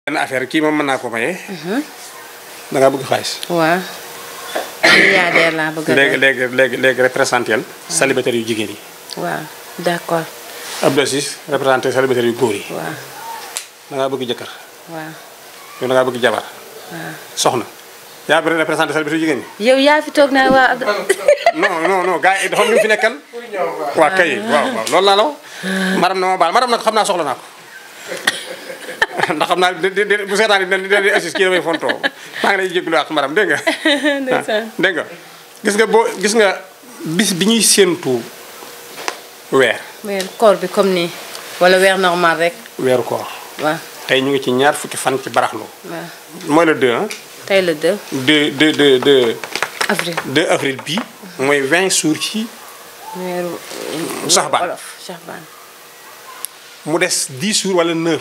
benn affaire kii moom mën naa ko maye. da ngaa bëgg xaalis. waaw. milliardaire laa bëgg a léegi doon. léegi léegi léegi représenté célibataire yu jigéen yi. waaw d'accord Abdou Aziz représenté célibataire yu góor yi. waaw da ngaa bëgg jëkkër waaw yow da ngaa bëgg jabar waaw. soxna yaa bëri représenté célibataire yu jigéen ñi. yow yaa fi toog naa waa Abdou. non non non gars yi dafa am ñu fi nekkal. waa kay waaw waaw loolu laa la wax. maram na ma baal maram nag xam naa soxla naa ko. ndax xam naa di di bu seetaan di di di assis kii damay fontoo maa ngi lay jégalu ak maram dégg nga. ndeysaan. dégg nga gis nga boo gis nga bis bi ñuy séentu weer weer koor bi comme nii. wala weer normal rek. weeru koor waaw tey ñu ngi ci ñaar fukki fan ci baraxlu waaw. mooy le 2 ah. tey le 2 2 2 2 2 avril. 2 avril bii mooy 20 jours ci weeru. Saxbaan. wolof Saxbaan. mu des 10 jours wala 9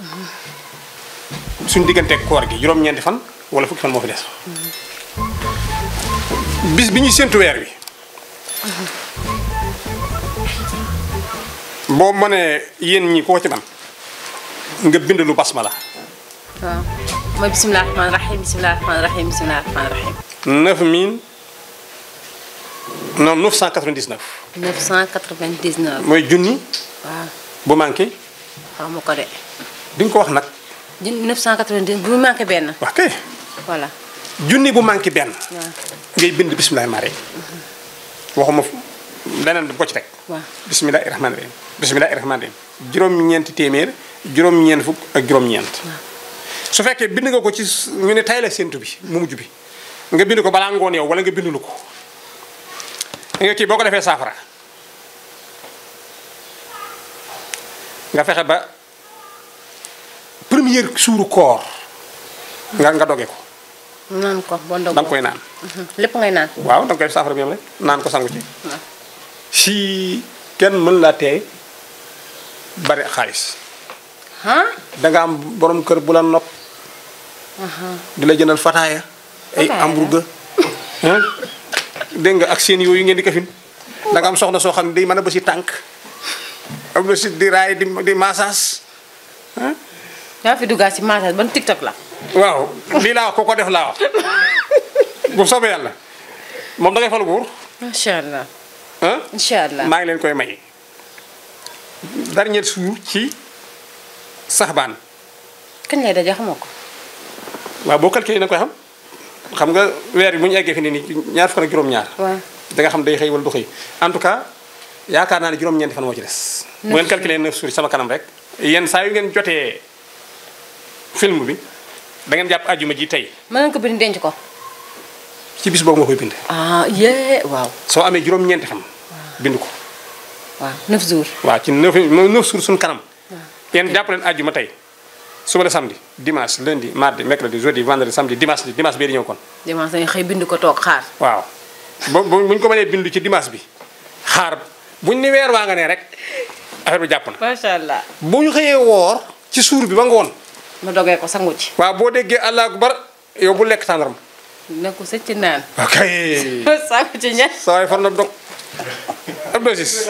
suñu digganteeg koor gi juróom-ñeenti fan wala fukki fan moo fi des. bis bi ñuy séntu weer wi. boo mënee yéen ñi koo ci man nga bind lu basmala waaw mooy bisimilah rahmaani rahiim bisimilah rahmaani rahiim bisimilah rahmaani rahiim. 9000 non 999 999. mooy junni waaw bu manqué xaw ma ko de. di nga ko wax nag di 999 bu mu manqué benn. wax kay voilà junni bu manqué benn waaw ngay bind bisimilah mare waxuma leneen bu ko ci teg waaw. bisimilahi rahmaani rahim bisimilahi rahmaani rahim juróom-ñeenti téeméer juróom-ñeent fukk ak juróom-ñeent su fekkee bind nga ko ci s- ñu ne tay la séntu bi mu mujj bi nga bind ko balaa ngoon yow wala nga bindulu ko nga kii boo ko defee saafara nga fexe ba première suuru koor nga nga doge ko naan ko boo ndogoo da nga koy naan lépp ngay naan. waaw da nga koy def saafara bi yam rek naan ko sangu ci waaw. si kenn mën laa tee bari xaalis ah. da nga am borom kër bu la nopp di la jëndal fataaya ay Fataaya. hamburger ah dégg nga ak seen yooyu ngeen di kafin da nga am soxna soo xam ne day mën a ba si tànk am na si di raay di di massage yaa fi duggaat si massage ban TikTok la. waaw lii laa wax ko ko def laa wax bu soobee yàlla moom da ngay falu buur macha allah. ah incha allah. maa ngi leen koy may dernier jour ci saxbaan kañ lay daje xamoo ko. waaw boo calculé na koy xam xam nga weer bi bu ñu eggee fi ne nii ñaar fukk ak juróom-ñaar waaw. da nga xam day xëy wala du xëy en tout cas yaakaar naa ne juróom-ñeenti fan moo ci des. bu ngeen calculé neuf jours sama kanam rek. yéen saa yu ngeen jotee film bi da ngeen jàpp àjjuma ji tey mën nga ko bind denc ko. ci bis boobu nga koy bind. ah yee waaw. soo amee juróom-ñeenti fan. bind ko waaw 9 jours. waaw ci neuf neuf jours suñu kanam. yéen jàpp leen àjjuma tey suba la samedi dimanche lundi mardi mercredi jeudi vendredi samedi dimanche dimanche bii di ñëw kon. dimanche dañuy xëy bind ko toog xaar. waaw bu bu buñ ko mënee bindu ci dimanche bi xaar buñ ni weer waa nga ne rek affaire bi jàpp na. macha allah. bu ñu xëyee woor ci suur bi ba ngoon ma dogee ko sangu ci. waaw boo déggee allah akbar yow bu lekk tàndaram. ne ko sëcc naan. ok sangu ci ña. saa waay far na dog ab dosis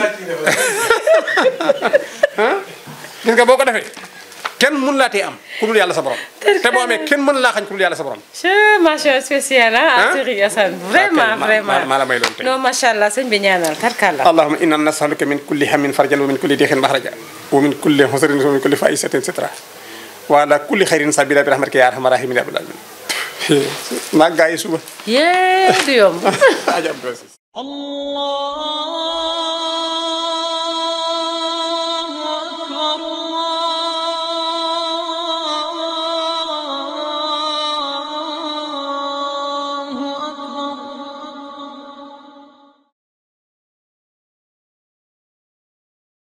ah gis nga boo ko defee kenn mën laa tee am ku dul yàlla sa borom. te boo amee kenn mën laa xañ ku dul yàlla sa borom. c'est mention spéciale ah. Hein? Serigne Assane vraiment Ok, ma- vraiment. ma- ma la may loolu tey. non macha allah sëñ bi ñaanal karkalla. allahumma inna nasaluka min kulli hammin farjan wa min kulli dixin maxraja wa min kulli husrin wa min kulli faisatin sitra wa ala kulli xayrin sabila bi rahmatika ya arhamar rahimin ya rabbal alamin maa gaa yi suba yee du yomb. aja Abdou Aziz الله